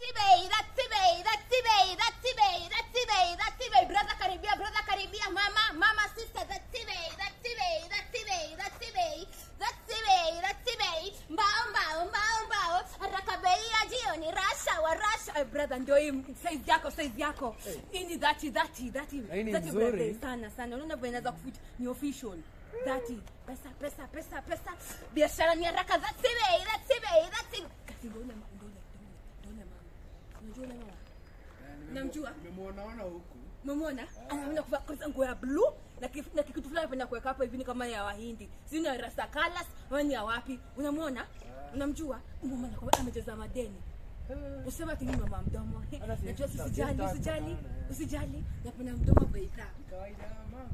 Tibei, that's Tibei, that's Tibei, that's Tibei, that's Tibei, that's Tibei. Brother karibia, brother karibia, mama, mama, sister, that's Tibei, that's Tibei, that's Tibei, that's Tibei, that's Tibei, that's Tibei. Mbao, mbao, mbao, mbao. Haraka bei ya jioni, rasha wa rasha. Eh, brother, ndio hii size yako, size yako. Hii ni dhati, dhati, dhati. Hii ni Dhati nzuri. brother, sana sana. Unaona vile inaweza kuficha ni official. Dhati, pesa, pesa, pesa, pesa. Biashara ni haraka, that's Tibei, that's Tibei, that's Tibei. Kasi ndio ule, ndio ule, ndio ule, ndio ule mama. Unajua ule mama? Namjua? Nimemwonaona huku. Umemwona? Anaenda kuvaa kwanza nguo ya blue na kif- na kitu fulani anapenda kuweka hapa hivi ni kama ya Wahindi. Si ni ya Rasta Colors, ama ni ya wapi? Unamwona? Unamjua? Umemwona kwa amecheza madeni. Usema ati ni mama mdomo. Hata si- Najua si- usijali, si- usijali, sana. usijali. Napenda mdomo beika. Kawaida ya mama.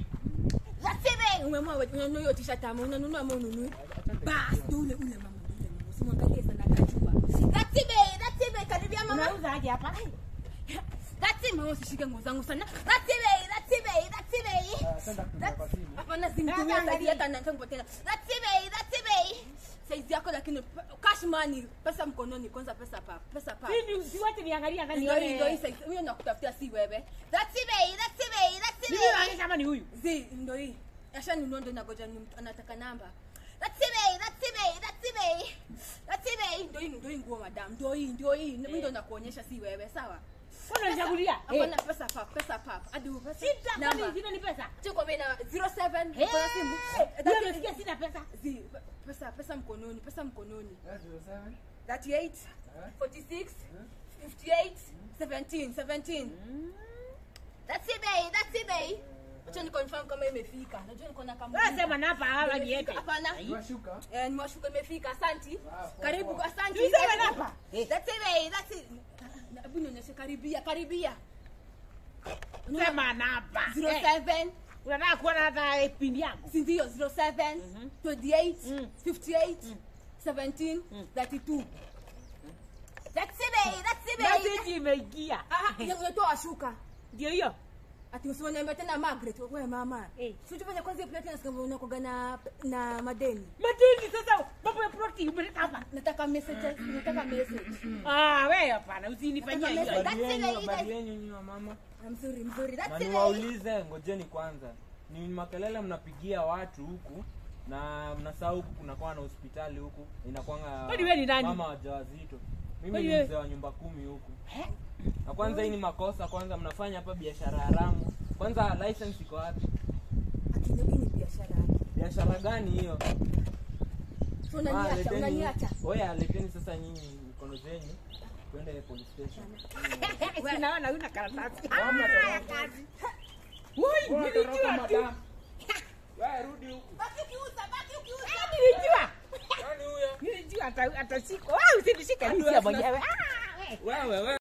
Lasime umemwa unanunua hiyo t-shirt ama unanunua ama ununui? Bas, ndio ule ule mama, ndio ule mama. Usimwangalie sana akajua. Lasime, lasime karibia mama. Unauza aje hapa? That's mama usishike nguo zangu sana. That's it, that's it, that's it. Ah, senda kutumia kwa simu. Hapana simtumia Sasa zaidi hata nataka kupatia. That's it, that's it. Size yako lakini p- cash money, pesa mkononi kwanza pesa pa, pesa pa. Mimi siwache niangalia kama Ndio hii, ndio hii nione. size. Mimi nakutafutia si wewe. That's it, that's it, that's Mimi it. naona kama ni huyu. Zi, ndio hii. Ashanunua ndio nagoja ni mtu anataka namba. That's it, that's it, that's it. That's it. Ndio hii, ndio hii nguo madam. Ndio hii, ndio hii. Mimi ndio nakuonyesha si wewe, sawa? Mbona unichagulia? Hapana pesa pap, pesa pap. Hadi pesa. Sita Namba. kwani zina ni pesa? Tuko bei na 07 Eh, kwa simu. Ndio nasikia sina pesa. Zi, pesa pesa mkononi, pesa mkononi. That's your seven. 38 46 58 17 17. That's it bay, that's it bay. Acha ni confirm kama imefika. Najua niko na kama. Wewe sema napa hapa niete. Hapana. Unashuka? Eh, nimewashuka imefika. Asanti. Ah, poa, Karibu poa. asanti. Tuseme napa. That's it bay, that's it. Na- Hebu nionyeshe karibia, karibia. Sema napa. 07 Unataka kuona hata pindi yangu. si ndio 07 28 Mm. 58 17 32 That's it, babe. That's it, babe. Message imeingia. Ah, ya- unatoa shuka Ndio hiyo. ati usiwaniambia tena Margaret wewe mama Eh. si tufanye kwanza hiyo plate na unakoga na na madeni Madini sasa mambo ya proti umeleta hapa. nataka message nataka message Ah, wewe hapana usinifanyie Nataka hiyo. message. Habari That's yenu, it, habari guys. yenu nyinyi wa mama. Ah, mzuri mzuri Na that's it babe. niwaulize, ngojeni kwanza, ni makelele mnapigia watu huku na mnasahau huku kunakuwa na hospitali huku inakwanga Kwani wewe ni nani? mama wajawazito. Mimi Kwani ni wewe- mzee wa nyumba kumi huku. Na kwanza hii ni makosa, kwanza mnafanya hapa biashara haramu. Kwanza license iko wapi? ati ndio hii ni biashara Biashara gani hiyo? so Ah, unaniacha leteni- unaniacha Oya, leteni sasa nyinyi mikono zenyu twende police station. Sinaona una karatasi. Hamna Ah, ya toroka. kazi. Ui, Wewe toroka nilijua tu. madam. Wewe rudi huku. baki ukiuza baki ukiuza Ah, Nilijua. Nani huyo? Nilijua ata- atashika. Wewe usinishike Hadi nisia wewe mwenyewe. Ah, wewe. Wewe wewe